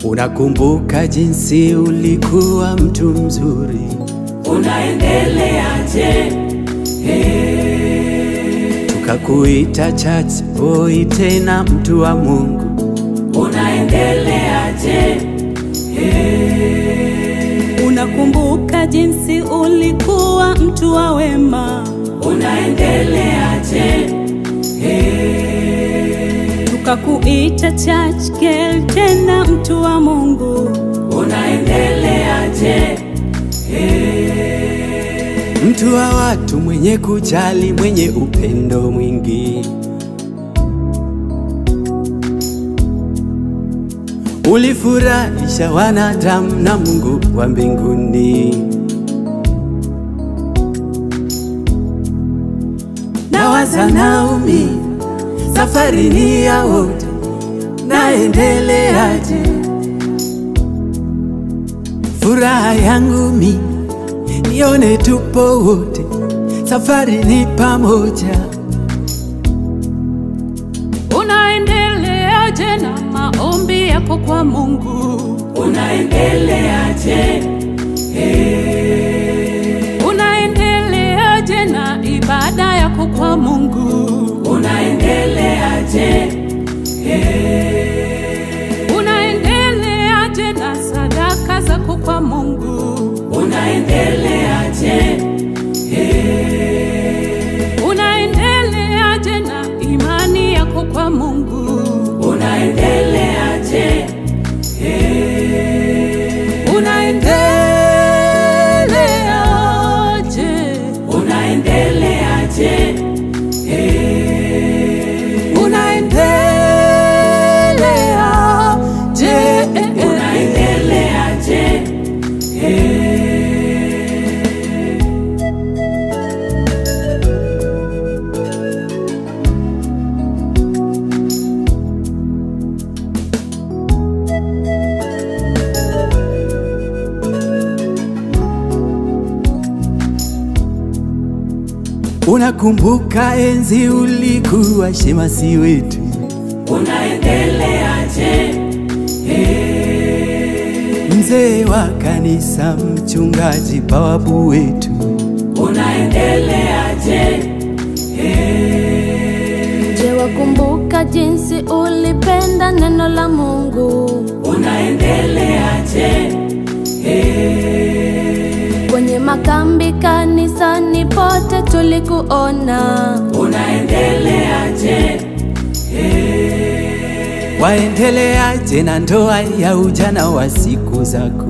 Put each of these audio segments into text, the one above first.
Unakumbuka jinsi ulikuwa mtu mzuri, unaendeleaje? tukakuita church boy, tena mtu wa Mungu. Unaendeleaje? Unakumbuka jinsi ulikuwa mtu wa wema, Unaendeleaje? tukakuita church girl, tena mtu wa Mungu. Unaendeleaje? mtu wa watu, mwenye kujali, mwenye upendo mwingi. Ulifurahisha wanadamu na Mungu wa mbinguni. Nawaza Naomi, safari ni ya wote, naendeleaje? Furaha yangu mi nione tupo wote, safari ni pamoja. Unaendeleaje na maombi yako kwa Mungu? Unaendeleaje? Unaendeleaje na ibada yako kwa Mungu? Unaendeleaje? Unaendeleaje na sadaka zako kwa Mungu? Unaendeleaje? Unaendeleaje na imani yako kwa Mungu? Unaendeleaje? Unaendeleaje? Unaendeleaje? Unaendeleaje? Unaendeleaje? Unakumbuka enzi ulikuwa shemasi wetu, Unaendeleaje? mzee wa kanisa, mchungaji, bawabu wetu. Unaendeleaje? Je, wakumbuka jinsi ulipenda neno la Mungu? Unaendeleaje? Kwenye makambi, kanisani, pote tulikuona. Unaendeleaje? Waendeleaje na ndoa ya ujana wa siku zako?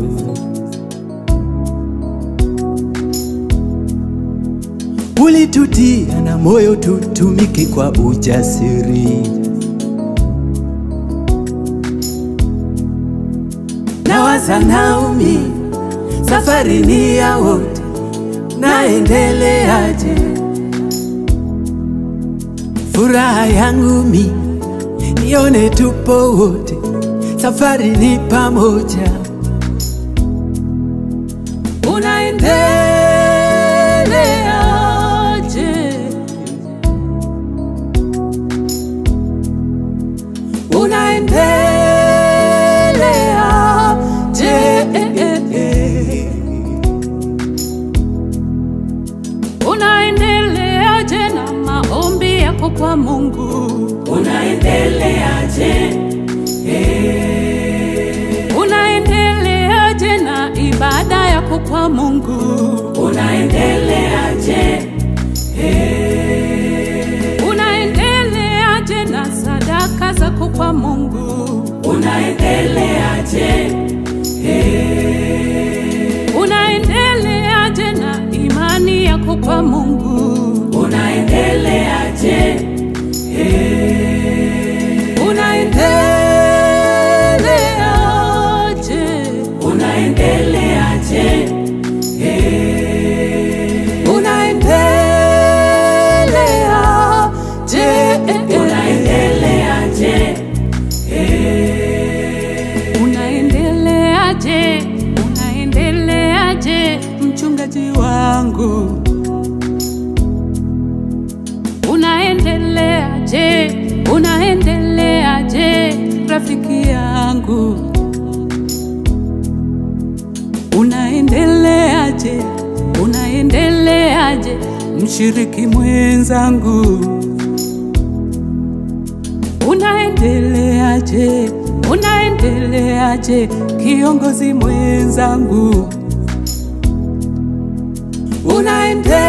Ulitutia na moyo tutumike kwa ujasiri. Nawaza Naomi, safari ni ya wote, naendeleaje? Furaha yangu mi nione tupo wote, safari ni pamoja. Unaendeleaje? Unaendeleaje? Unaendeleaje na maombi yako kwa Mungu? Unaendeleaje? Unaendeleaje na ibada yako kwa Mungu? Unaendeleaje? Unaendeleaje na sadaka zako kwa Mungu? Unaendeleaje? Unaendeleaje na imani yako kwa Mungu? Unaendeleaje? Unaendeleaje? Unaendeleaje? Unaendeleaje? Unaendeleaje? Unaendeleaje? Unaendeleaje? Unaendeleaje? Unaendeleaje? Unaendeleaje? Unaendeleaje? Unaendeleaje? Unaendeleaje? Unaendeleaje? Unaendeleaje? Unaendeleaje? Unaendeleaje? Unaendeleaje? Unaendeleaje? mchungaji wangu? Unaendeleaje? Unaendeleaje rafiki yangu? unaendeleaje? Unaendeleaje mshiriki mwenzangu? Unaendeleaje? Unaendeleaje kiongozi mwenzangu? Unaendeleaje?